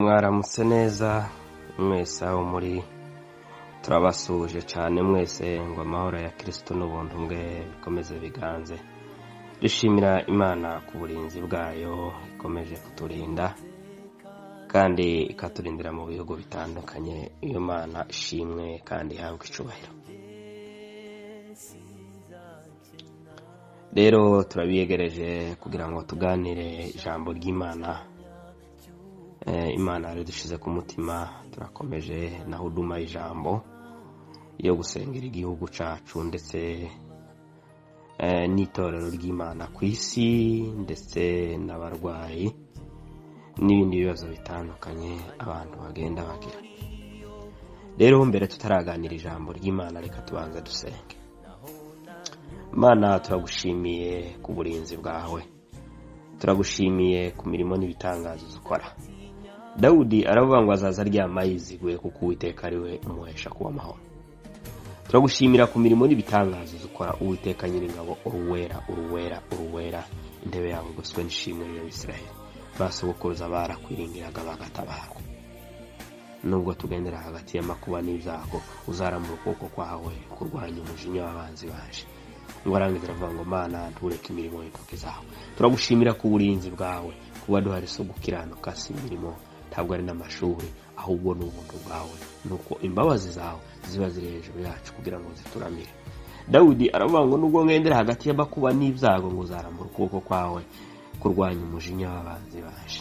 mwaramutse neza mwese aho muri turabasuhuje cyane mwese ngo amahoro ya kirisito n'ubuntu bwe bikomeze biganze dushimira imana ku burinzi bwayo ikomeje kuturinda kandi ikaturindira mu bihugu bitandukanye iyo mana ishimwe kandi ihabwa icubahiro rero turabiyegereje kugira ngo tuganire ijambo ry'imana imana dushyize ku mutima turakomeje na huduma ijambo yo gusengera igihugu cyacu ndetse n'itorero ry'imana ku isi ndetse n'abarwayi n'ibindi bibazo bitandukanye abantu bagenda bagira rero mbere tutaraganira ijambo ry'imana reka tubanza dusenge imana turagushimiye ku burinzi bwawe turagushimiye ku mirimo n'ibitangazo dukora dawudi aravuga ngo azaza aryama yiziguye kuko uwiteka ari we umuhesha kuba amahoro turagushimira ku mirimo n'ibitangazo dukora uwiteka nyir'ingabo uruwera uruwera uruwera intebe yawe igoswe n'ishimwe rya israel basogokoza barakwiringiraga bagatabarwa nubwo tugendera hagati y'amakuba n'ibyago uzaramura ukuboko kwawe kurwanya umujinya w'abanzi baje ngo arangiza aravuga ngo mana ntureke imirimo y'intoki zawe turagushimira ku burinzi bwawe kuba duhari so gukiranuka si imirimo ntabwo ari n'amashuri ahubwo ni ubuntu bwawe nuko imbabazi zawe ziba ziri hejuru yacu kugira ngo zituramire dawidi aravuga ngo nubwo ngendera hagati y'amakuba n'ibyago ngo uzarambura ukuboko kwawe kurwanya umujinya w'abanzi baje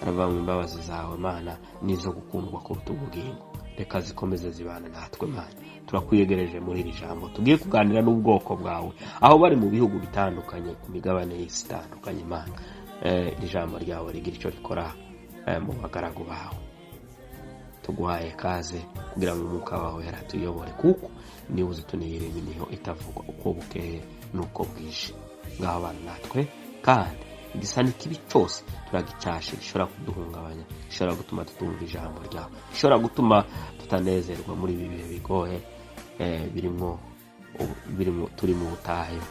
aravuga ngo imbabazi zawe mana nizo gukundwa kuruta ubugingo reka zikomeze zibana natwe mana turakwiyegereje muri iri jambo tugiye kuganira n'ubwoko bwawe aho bari mu bihugu bitandukanye ku migabane y'isi itandukanye imana iri jambo ryawe rigira icyo rikora mu bagaragu bawe tuguhaye kaze kugira ngo umwuka wawe yaratuyobore kuko niba uzi tuniyire iminiho itavugwa uko bukeye n'uko bwije ngaho abantu natwe kandi igisa n'ikibi cyose turagicyashe gishobora kuduhungabanya gishobora gutuma tutumva ijambo ryawe gishobora gutuma tutanezerwa muri ibi bihe bigoye birimo turi mu butayu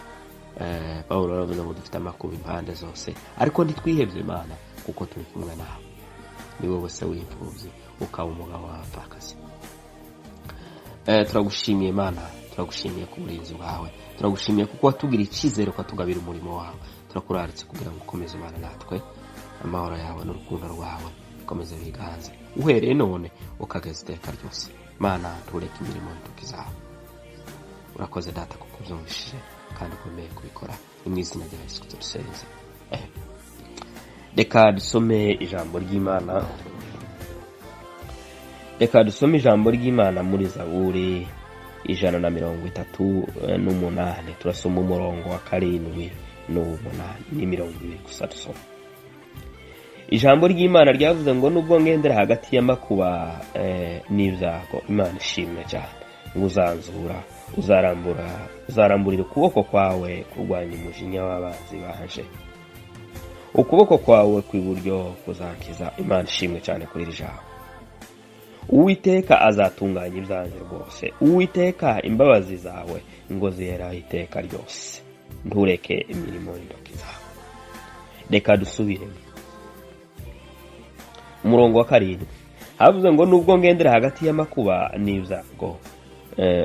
pawulo aravuga ngo dufite amakuba impande zose ariko ntitwihebye imana kuko turi kumwe nawe ni wowe se w'imfubyi ukaba umugabo w'abapfakazi turagushimiye imana turagushimiye ku burinzi bwawe turagushimiye kuko watubwira icyizere ukatugabira umurimo wawe turakuraritse kugira ngo ukomeze umwana natwe amahoro yawe n'urukundo rwawe ukomeze biganze uhereye none ukageza iteka ryose mana ntureke imirimo y'intoki zawe urakoze data kuko ubyumvishije kandi ukomeye kubikora ni mu izina rya yesu turusenze reka dusome ijambo ry'imana reka dusome ijambo ry'imana muri zaburi ijana na mirongo itatu n'umunani turasoma umurongo wa karindwi n'umunani ni mirongo ibiri gusa dusoma ijambo ry'imana ryavuze ngo nubwo ngendera hagati y'amakuba n'ibyago imana ishimwe cyane ngo uzanzura uzarambura uzaramburira ukuboko kwawe kurwanya umujinya w'abanzi baje ukuboko kwawe kw'iburyo kuzankiza imana ishimwe cyane kuri iri jambo uwiteka azatunganya ibyanjye rwose uwiteka imbabazi zawe ngo ziheraho iteka ryose ntureke imirimo y'intoki zawe reka dusubiremo umurongo wa karindwi havuze ngo nubwo ngendera hagati y'amakuba n'ibyago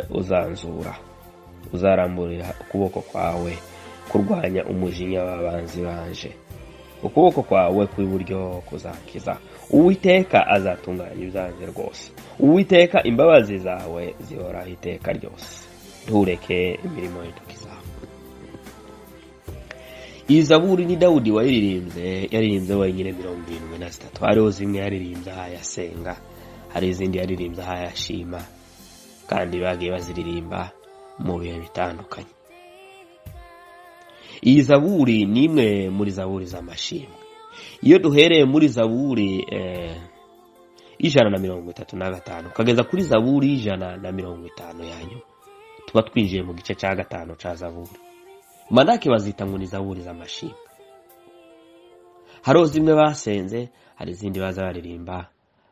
uzanzura uzaramburira ukuboko kwawe kurwanya umujinya w'abanzi banje ukuboko kwawe kw'iburyo kuzakiza uwiteka azatunganya ibyanjye rwose uwiteka imbabazi zawe zihoraho iteka ryose ntureke imirimo y'intoki zawe iyi zaburi ni dawudi wayiririmbye yaririmbye wenyine mirongo irindwi na zitatu hariho zimwe yaririmbye aho yasenga hari izindi yaririmbye aho yashima kandi bagiye baziririmba mu bihe bitandukanye iyi zaburi ni imwe muri zaburi z'amashimwe iyo duhereye muri zaburi ijana na mirongo itatu na gatanu ukageza kuri zaburi y'ijana na mirongo itanu ya nyuma tuba twinjiye mu gice cya gatanu cya zaburi manake bazita ngo ni zaburi z'amashimwe hariho zimwe basenze hari izindi baza baririmba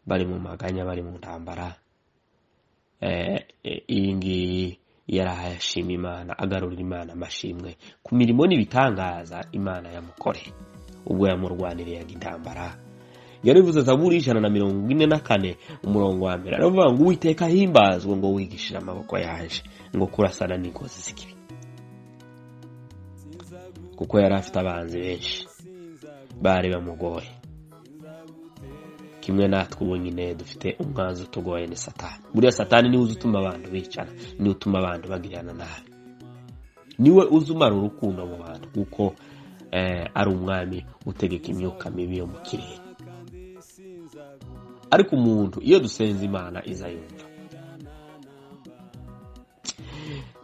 bari mu maganya bari mu ntambara iyi ngiyi yari ahashima imana agarurira imana amashimwe ku mirimo n'ibitangaza imana yamukoreye ubwo yamurwaniriye intambara yarivuze zaburi y'ijana na mirongo ine na kane umurongo wa mbere aravuga ngo uwiteka ahimbazwe ngo wigishire amaboko yaje ngo kurasana n'ingozi z'ikibi kuko yari afite abanzi benshi bari bamugoye kimwe natwe ubu nyine dufite umwanzi utugoye ni satani buriya satani niwe uzi utuma abantu bicana niwe utuma abantu bagirana nabi niwe uzi umara urukundo mu bantu kuko eh, ari umwami utegeka imyuka mibi yo mu kirere ariko umuntu iyo dusenze imana iza yumva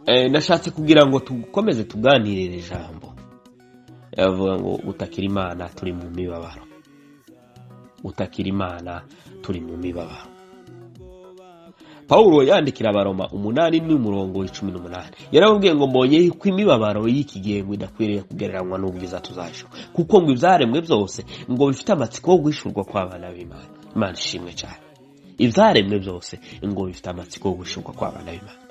Eh, nashatse kugira ngo dukomeze tuganire iri jambo avuga ngo gutakira imana turi mu mibabaro gutakira imana turi mu mibabaro pawulo yandikira abaroma umunani n'umurongo w'icumi n'umunani yarababwiye ngo mbonye yuko imibabaro y'iki gihe ngo idakwiriye kugereranywa n'ubwiza tuzacu kuko ngo ibyaremwe byose ngo bifite amatsiko yo guhishurwa kw'abana b'imana imana ishimwe cyane ibyaremwe byose ngo bifite amatsiko yo guhishurwa kw'abana b'imana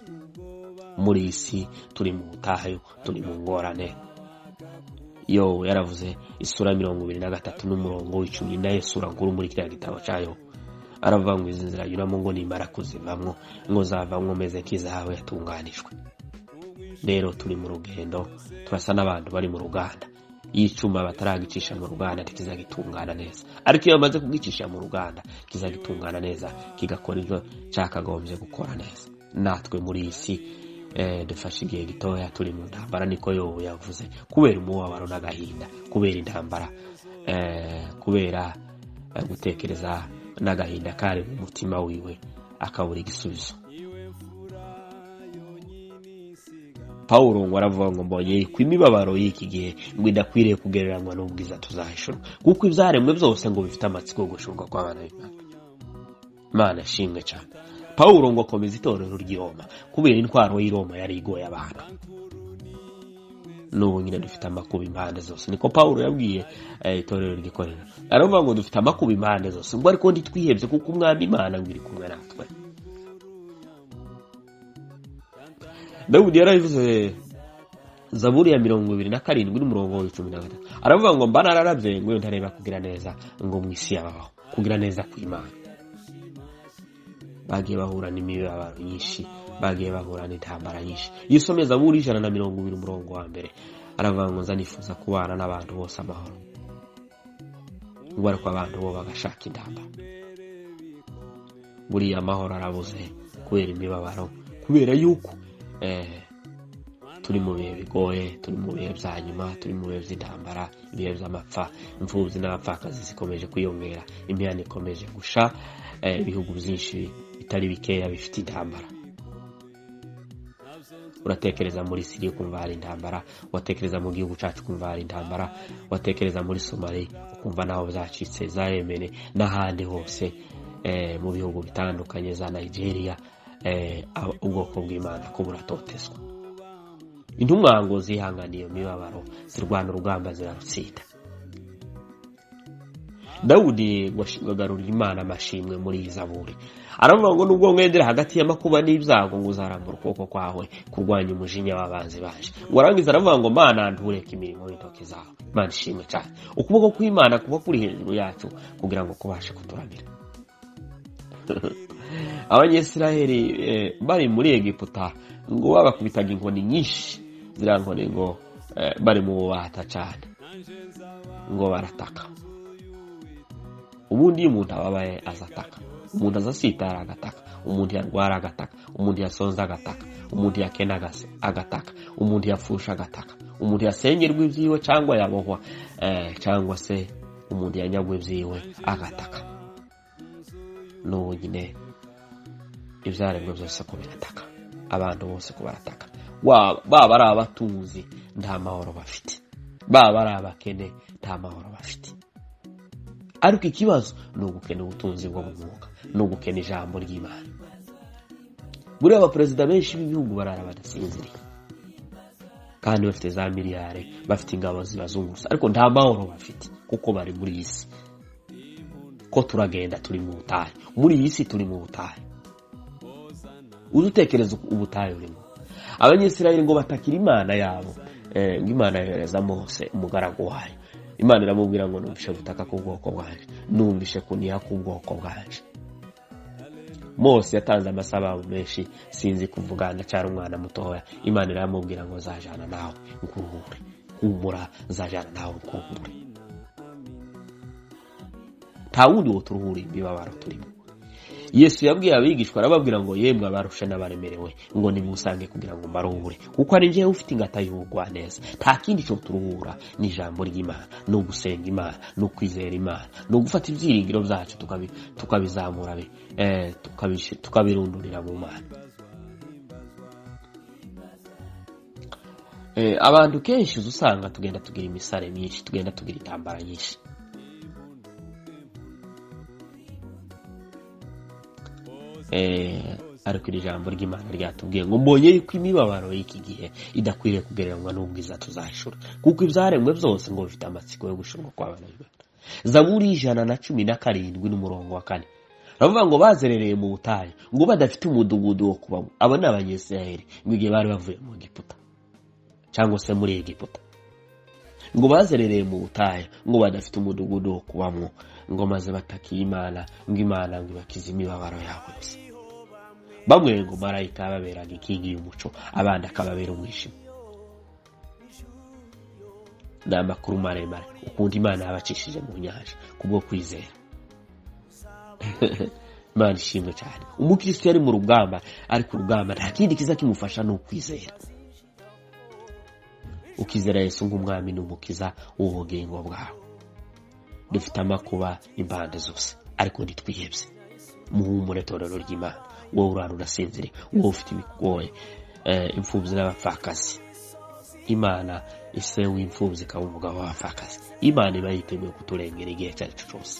muri iyi si turi mu butayu turi mu ngorane yobu yaravuze isura ya mirongo ibiri na gatatu n'umurongo w'icumi nayo sura nkuru muri kiriya gitabo cyayo aravuga ngo izi nzira anyuramo ngo nimara kuzivamwo ngo zavamwo meze nk'izahabu yatunganijwe rero turi mu rugendo turasa n'abantu bari mu ruganda iyo icyuma bataragicisha mu ruganda ntikizagitungana neza ariko iyo bamaze kugicisha mu ruganda kizagitungana neza kigakora ibyo cyakagombye gukora neza natwe muri iyi si eh, dufashe igihe gitoya turi mu ntambara niko yobu yavuze kubera umubabaro n'agahinda kubera intambara eh, kubera eh, gutekereza n'agahinda kari mu mutima wiwe akabura igisubizo pawulo ngo aravuga ngo mbonye ku imibabaro y'iki gihe ngo idakwiriye kugereranywa n'ubwiza tuzahishurwa kuko ibyaremwe byose ngo bifite amatsiko yo gushurwa kw'abana b'imana imana ishimwe cyane pawulo ngo akomeza itorero ry'i Roma kubera intwaro y'i Roma yari igoye abantu n'ubu nyine dufite amakuba impande zose niko pawulo yabwiye eh, itorero ry'ikorera aravuga ngo dufite amakuba impande zose ubwo ariko ntitwihebye kuko umwami imana ngo iri kumwe natwe dawudi yarabivuze zaburi ya mirongo ibiri na karindwi n'umurongo wa cumi na gatatu aravuga ngo mba nararabye ngo iyo ntareba kugira neza ngo mu isi yabaho kugira neza kw'imana bagiye bahura n'imibabaro nyinshi bagiye bahura n'intambara nyinshi iyo usomye zaburi ijana na mirongo ibiri umurongo wa mbere aravuga ngo nza nifuza kubana n'abantu bose amahoro ubwo ariko abantu bo bagashaka intambara buriya amahoro arabuze kubera imibabaro kubera yuko eh, turi mu bihe bigoye turi mu bihe bya nyuma turi mu bihe by'intambara ibihe by'amapfa imfubyi n'abapfakazi zikomeje kwiyongera imihanda ikomeje gusha eh, ibihugu byinshi bitari bikeya bifite intambara uratekereza muri siriya ukumva hari intambara watekereza mu gihugu cyacu ukumva hari intambara watekereza muri somali ukumva naho byacitse za yemene n'ahandi hose eh, mu bihugu bitandukanye za nigeria eh, ab- ubwoko bw'imana ko buratotezwa intumwa ngo zihanganiye iyo mibabaro zirwana urugamba zirarutsinda dawudi ngo ashi- agarurira imana amashimwe muri iyi zaburi aravuga ngo nubwo mwendera hagati y'amakuba n'ibyago ngo uzarambura ukuboko kwawe kurwanya umujinya w'abanzi baje ngo arangiza aravuga ngo mana ntureke imirimo y'intoki zawe imana ishimwe cyane ukuboko kw'imana kuba kuri hejuru yacu kugira ngo kubashe kuturamira abanyesiraheli eh, bari muri egiputa ngo babakubitaga inkoni nyinshi ziriya nkoni ngo eh, bari mu bubata cyane ngo barataka ubundi iyo umuntu ababaye azataka umuntu azasitara agataka umuntu yarwara agataka umuntu yasonza agataka umuntu yakena agase- agataka umuntu yapfusha agataka umuntu yasengerwa ibyiwe cyangwa yabohwa eh, cyangwa se umuntu yanyagwa ibyiwe agataka n'ubu nyine ibyaremwe byose ko birataka abantu bose ko barataka Wa- baba ari abatuzi nta mahoro bafite baba ari abakene nta mahoro bafite ariko ikibazo ni ugukena ubutunzi bwo mu mwuka ni ugukena ijambo ry'imana buriya abaperezida benshi b'ibihugu barara badasinziriye kandi bafite za miliyari bafite ingabo zibazungurutse ariko nta mahoro bafite kuko bari muri iyi si ko turagenda turi mu butayu muri iyi si turi mu butayu ujye utekereza ubutayu urimo abanyesirayeli ngo batakire imana yabo eh, ngo imana yohereza mose umugaragu wayo imana iramubwira ngo numvishe gutaka k'ubwoko bwanjye numvishe kuniha k'ubwoko bwanjye mose yatanze amasababo menshi sinzi kuvuga ndacyari umwana mutoya imana iramubwira ngo zajyana nawe nguhure humura zajyana nawe nguhure nta wundi wo turuhura imibabaro turimo yesu yabwiye abigishwa arababwira ngo yemwe abarusha n'abaremerewe ngo nimusange kugira ngo mbaruhure kuko ari njyewe ufite ingata y'ubugwaneza nta kindi cyo turuhura ni ijambo ry'imana ni ugusenga imana ni ukwizera imana ni ugufata ibyiringiro byacu tukabi- tukabizamura bi- eh, tukabishi- tukabirundurira mu mana Eh, abantu kenshi uza usanga tugenda tugira imisare myinshi tugenda tugira intambara nyinshi eh, ariko iri jambo ry'imana ryatubwiye ngo mbonye yuko imibabaro y'iki gihe idakwiriye kugereranywa n'ubwiza tuzashura kuko ibyaremwe byose ngo bifite amatsiko yo gushurwa kw'abana b'imana zaburi ijana na cumi na karindwi n'umurongo wa kane baravuga ngo bazerereye mu butayu ngo badafite umudugudu wo kubamo aba ni abanyesirayeli ngo igihe bari bavuye mu giputa cyangwa se muri egiputa ngo bazerereye mu butayu ngo badafite umudugudu wo kubamwo ngo maze batakiye imana ngo imana ngo ibakize imibabaro yabo yose bamwe ngo marayika yababeraga ikingi y'umuco abandi akababera umwijima ni amakuru maremare ukuntu imana yabacishije mu nyanja kubwo kwizera imana ishimwe cyane umukristo yari mu rugamba ari ku rugamba nta kindi kiza kimufasha ni ukwizera ukizera yesu nk'umwami n'umukiza w'ubugingo bwawe dufite amakuba impande zose ariko ntitwihebye muhumure torero ry'imana wowe urara urasinzire wowe ufite ibigoye eh, imfubyi n'abapfakazi imana ise w'imfubyi ikaba umugabo w'abapfakazi imana iba yiteguye kuturengera igihe icyo ari cyo cyose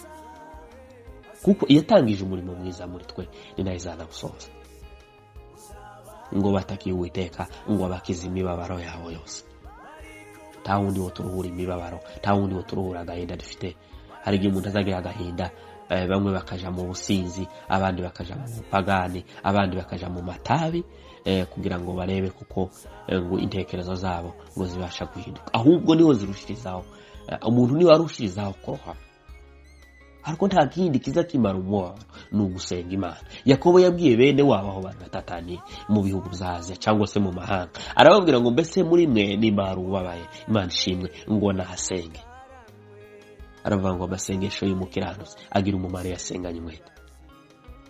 kuko iyatangije umurimo mwiza muri twe ni nayo izanawusoza ngo batakiye uwiteka ngo abakize imibabaro yawe yose nta wundi wo turuhura imibabaro nta wundi wo turuhura agahinda dufite hari igihe umuntu azagira agahinda eh, bamwe bakaja mu businzi abandi bakaja mu bupagani abandi bakaja mu matabi eh, kugira ngo barebe kuko eh, ngo intekerezo zabo ngo zibasha guhinduka ahubwo niho zirushirizaho Eh, umuntu niwe arushirizaho kurohama ariko nta kindi kiza kimara umubabaro ni ugusenga imana yakobo yabwiye bene wabo aho bari batataniye mu bihugu bya aziya cyangwa se mu mahanga arababwira ngo mbese muri mwe nimara ubabaye imana ishimwe ngo nahasenge aravuga ngo amasengesho y'umukiranutsi agira umumaro iyo asenganye umwete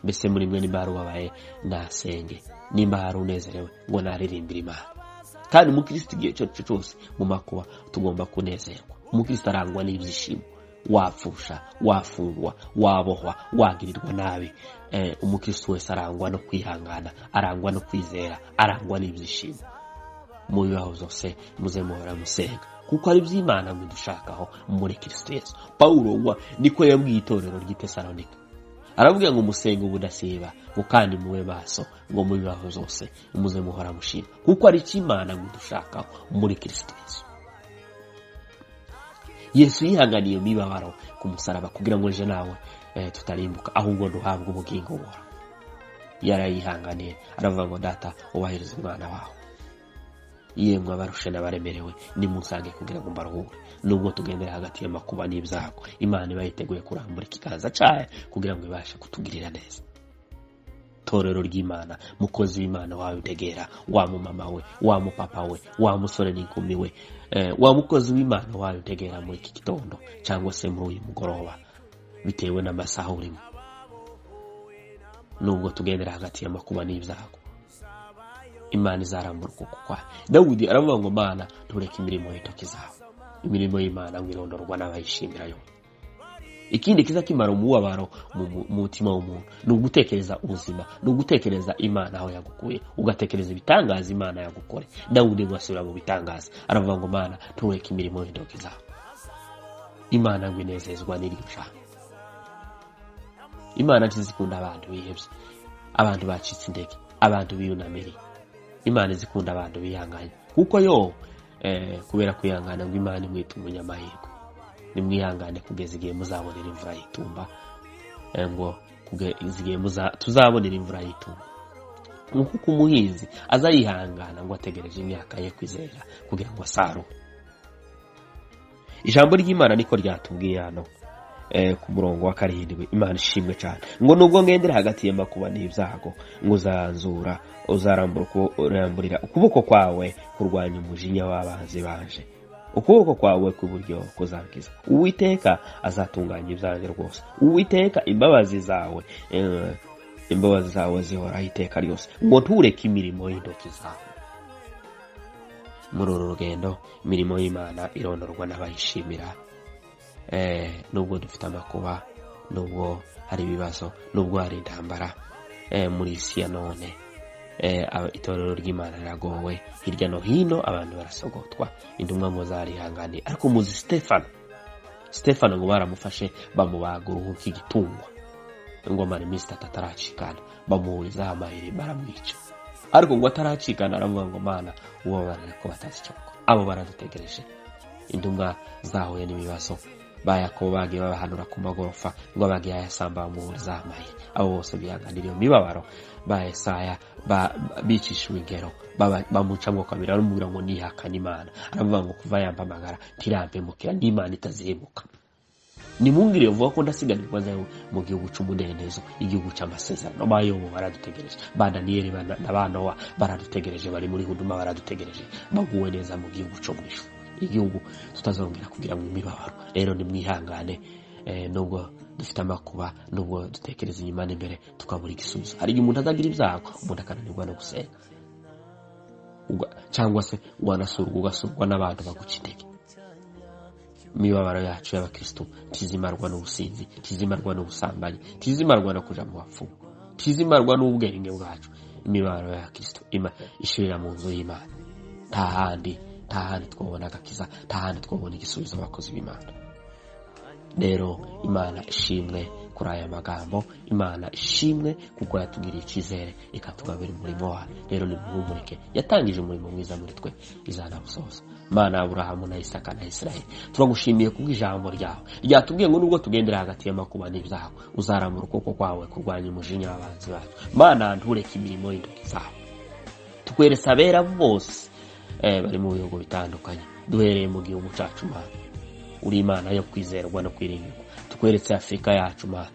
mbese muri mwe nimara ubabaye nasenge nimba hari unezerewe ngo naririmbire imana kandi umukristo igihe icyo ari cyo cyose mu makuba tugomba kunezerwa umukristo arangwa n'ibyishimo wapfusha wafungwa wabohwa wagirirwa nabi eh, umukristo wese arangwa no kwihangana arangwa no kwizera arangwa n'ibyishimo mu bibaho byose muze muhora musenga kuko ari iby'imana mwidushakaho muri kirisito yesu pawulo wa niko yabwiye itorero ry'i tesalonika arabwira ngo musenge ubudasiba ngo kandi mube maso ngo mu bibaho byose muze muhora mushima kuko ari icy'imana mwidushakaho muri kirisito yesu yesu yihanganiye imibabaro ku musaraba kugira ngo ejo nawe eh, tutarimbuka ahubwo duhabwe ubugingo buhora yarayihanganiye aravuga ngo data ubahiriza umwana wawe yemwe abarusha n'abaremerewe nimusange kugira ngo mbaruhure nubwo tugendera hagati y'amakuba n'ibyago imana iba yiteguye kurambura ikiganza cyayo kugira ngo ibashe kutugirira neza torero ry'imana mukozi w'imana wabitegera wa mumama we wa mupapa we wa musore n'inkumi we eh, wa mukozi w'imana wabitegera muri iki gitondo cyangwa se muri uyu mugoroba bitewe n'amasaha urimo nubwo tugendera hagati y'amakuba n'ibyago imana izarambura ukuboko kwayo dawudi aravuga ngo mana ntureke imirimo y'intoki zawe imirimo y'imana ngo irondorwa n'abayishimira yose ikindi kiza kimara umubabaro mu mu- mu mutima w'umuntu ni ugutekereza ubuzima ni ugutekereza imana aho yagukuye ugatekereza ibitangaza imana yagukore dawudi ngo asubira mu bitangaza aravuga ngo mana ntureke imirimo y'intoki zawe imana ngo inezezwa n'iryo jambo imana ntizikunda abantu bihebye abantu bacitse intege abantu biyunamiriye imana izikunda abantu bihanganye kuko yo eh, kubera kwihangana ngo imana imwita umunyamahirwe nimwihangane kugeza igihe muzabonera imvura y'itumba Eh, ngo kugeza igihe muza- tuzabonera imvura y'itumba ngo kuko umuhinzi aza yihangana ngo ategereje imyaka ye kwizera kugira ngo asarure ijambo ry'imana niko ryatubwiye hano ku murongo wa karindwi imana ishimwe cyane ngo nubwo ngendera hagati y'amakuba n'ibyago ngo uzanzura uzaramburira ukuboko kwawe kurwanya umujinya w'abanzi baje ukuboko kwawe kw'iburyo kuzangiza uwiteka azatunganya ibyanjye rwose uwiteka imbabazi zawe imbabazi zawe zihoraho iteka ryose ngo ntureke imirimo y'intoki zawe muri uru rugendo imirimo y'imana irondorwa n'abayishimira nubwo dufite amakuba nubwo hari ibibazo nubwo hari intambara muri isi ya none itorero ry'imana riragowe hirya no hino abantu barasogotwa intumwa ngo zarihangane ariko muzi sitefano sitefano ngo baramufashe bamubaga uruhu nk'igitungwa ingoma ni minsi itatu ataracikana bamuhurizaho amayeri baramwica ariko ngo ataracikana aravuga ngo mana ubabarira ko batazi icyo abo baradutegereje intumwa zahuye n'ibibazo bayakobo bagiye babahanura ku magorofa ngo bagiye ayasamba bamuhuriza amayeri abo bose bihanganira iyo mibabaro bayesaya bicishijwe ingero bamucamo kabiri aramubwira ngo nihakane imana aravuga ngo kuva yampamagara ntirampemukira n'imana itazihemuka nimwungire vuba ko ndasiganirwa nawe mu gihugu cy'umudendezo igihugu cy'amasezerano bayobo baradutegereje ba daniyeli na ba nowa baradutegereje bari muri huduma baradutegereje baguwe neza mu gihugu cyo mu ifu igihugu tutazongera kugira mu mibabaro rero nimwihangane nubwo dufite amakuba nubwo dutekereza inyuma n'imbere tukabura igisubizo hari igihe umuntu azagira ibyago umuntu akananirwa no gusenga cyangwa se wanasurwa ugasurwa n'abantu baguca intege imibabaro yacu y'abakirisitu ntizimarwa n'ubusinzi ntizimarwa n'ubusambanyi ntizimarwa no kuja mu bapfumu ntizimarwa n'ubwenge bwacu imibabaro y'abakirisitu ishirira mu nzu y'imana nta handi nta handi twabona agakiza nta handi twabona igisubizo abakozi b'imana rero imana ishimwe kuri aya magambo imana ishimwe kuko yatugiriye icyizere ikatugabira umurimo wayo rero nimuhumurike yatangije umurimo mwiza muri twe izanabusoza imana aburahamu na isaka na israel turagushimiye kubw'ijambo ryawe ryatubwiye ngo nubwo tugendera hagati y'amakuba n'ibyawe uzarambura ukuboko kwawe kurwanya umujinya w'abanzi bacu mana ntureke imirimo y'intoki zawe tukweresa abera bose bari mu bihugu bitandukanye duhereye mu gihugu cyacu mana uri imana yo kwizerwa no kwiringirwa tukweretse afurika yacu mana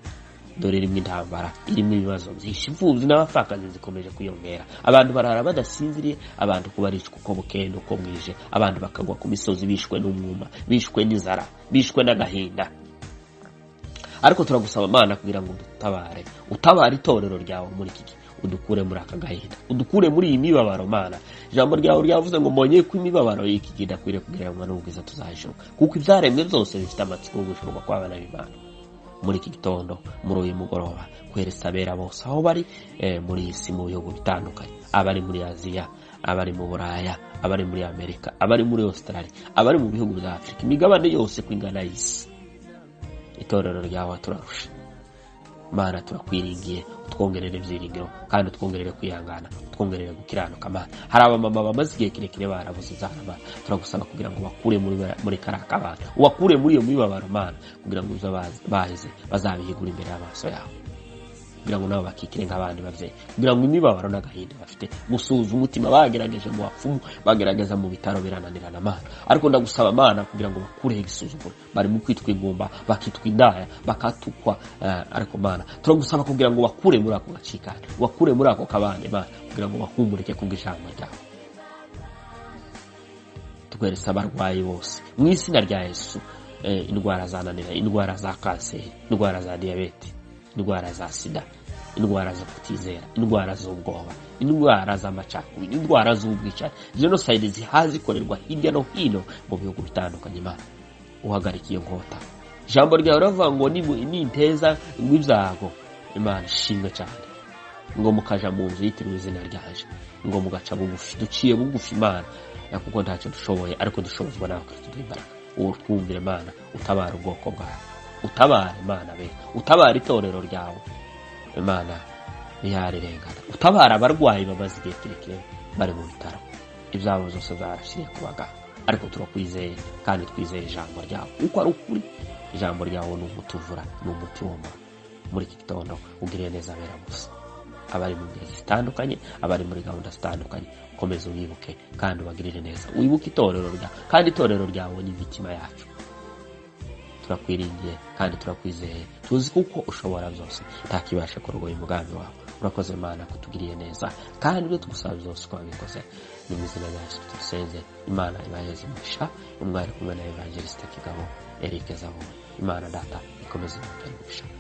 dore irimo intambara irimo ibibazo byinshi imfubyi n'abapfakazi zikomeje kwiyongera abantu barara badasinziriye abantu kubaricwa uko bukeye n'uko bwije abantu bakagwa ku misozi bishwe n'umwuma bishwe n'inzara bishwe n'agahinda ariko turagusaba imana kugira ngo udutabare utabare itorero ryawe muri iki gihe udukure muri aka gahinda udukure muri iyi mibabaro mana ijambo ryawe ryavuze ngo mbonye ko imibabaro y'iki gihe idakwiriye kugereranywa n'ubwiza tuzajijurwa kuko ibyaremwe byose bifite amatsiko yo gushurwa kw'abana b'imana muri iki gitondo muri uyu mugoroba kweresa abera bose aho bari muri iyi si mu bihugu bitandukanye abari muri aziya abari mu buraya abari muri amerika abari muri australia abari mu bihugu bya afurika imigabane yose ku ingana y'isi itorero ryawe turarusha mana turakwiringiye utwongerere ibyiringiro kandi utwongerere kwihangana utwongerere gukiranuka mana hari abamama bamaze igihe kirekire barabuze ibyana mana turagusaba kugira ngo bakure muri kariya kabana ubakure muri iyo mibabaro mana kugira ngo ibyo bahize bazabihigure imbere y'amaso yawe kugira ngo nabo bakikire nk'abandi babyeyi kugira ngo imibabaro n'agahinda bafite gusuhuza umutima bagerageje mu bapfumu bagerageza mu bitaro birananirana amana ariko ndagusaba amana kugira ngo bakureho igisuzuguro barimo kwitwa ingumba bakitwa indaya bakatukwa ariko mana turagusaba kugira ngo bakure muri ako gacikane bakure muri ako kabande mana kugira ngo bahumurike kubw'ijambo ryawe tweretse abarwayi bose mu izina rya yesu indwara zananira indwara za kanseri indwara za diyabete indwara za sida indwara zo kutizera indwara z'ubwoba indwara z'amacakubiri indwara z'ubwicanyi jenoside zihazi ikorerwa hirya no hino mu bihugu bitandukanye imana uhagarika iyo nkota ijambo ryawe riravuga ngo ninteza ibyago imana ishimwe cyane ngo mukaja mu nzu yitiriwe izina ryaje ngo mugaca bugufi duciye bugufi imana kuko ntacyo dushoboye ariko dushobozwa n'abakristo b'imbaraga ubu twumvire imana utabara ubwoko bwawe utabara imana be utabara itorero ryawe imana ntiyarirengana utabara abarwayi bamaze igihe kirekire bari mu bitaro ibyabo zose zarashyiriye ku baganga ariko turakwizeye kandi twizeye ijambo ryawe uko ari ukuri ijambo ryawe ni umutuvura ni umuti woma muri iki gitondo ugiriye neza abera gusa abari mu ngeri zitandukanye abari muri gahunda zitandukanye ukomeze ubibuke kandi ubagirire neza wibuke itorero ryawe kandi itorero ryawe ni imitima yacu turakwiringiye kandi turakwizeye tuzi kuko ushobora byose ntakibasha kurogoya umugambi wawe urakoze imana kutugiriye neza kandi ibyo tugusaba byose twabikoze ni mu izina rya yesu tudusenze imana ibaheze umugisha umwari kumwe na evangeliste kigabo eric zabone imana data ikomeze imutera umugisha